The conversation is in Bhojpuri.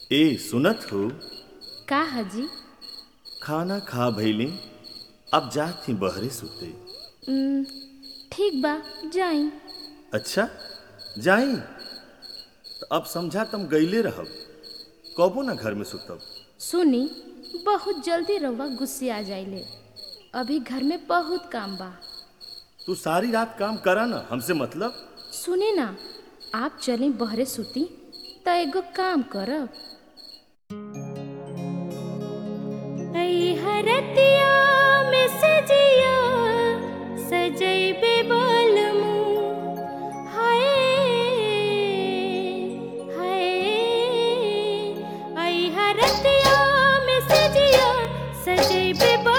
ए सुनत हो का हजी खाना खा भइली अब जात थी बहरे सुते उम, ठीक बा जाई अच्छा जाई तो अब समझा तुम गईले रहब कबो ना घर में सुतब सुनी बहुत जल्दी रउआ गुस्से आ जाइले अभी घर में बहुत काम बा तू सारी रात काम करा ना हमसे मतलब सुने ना आप चली बहरे सुती त एगो काम करब हरतिया में सजिया सजैबे बालमू हाय हाय आई हरतिया में सजिया सजैबे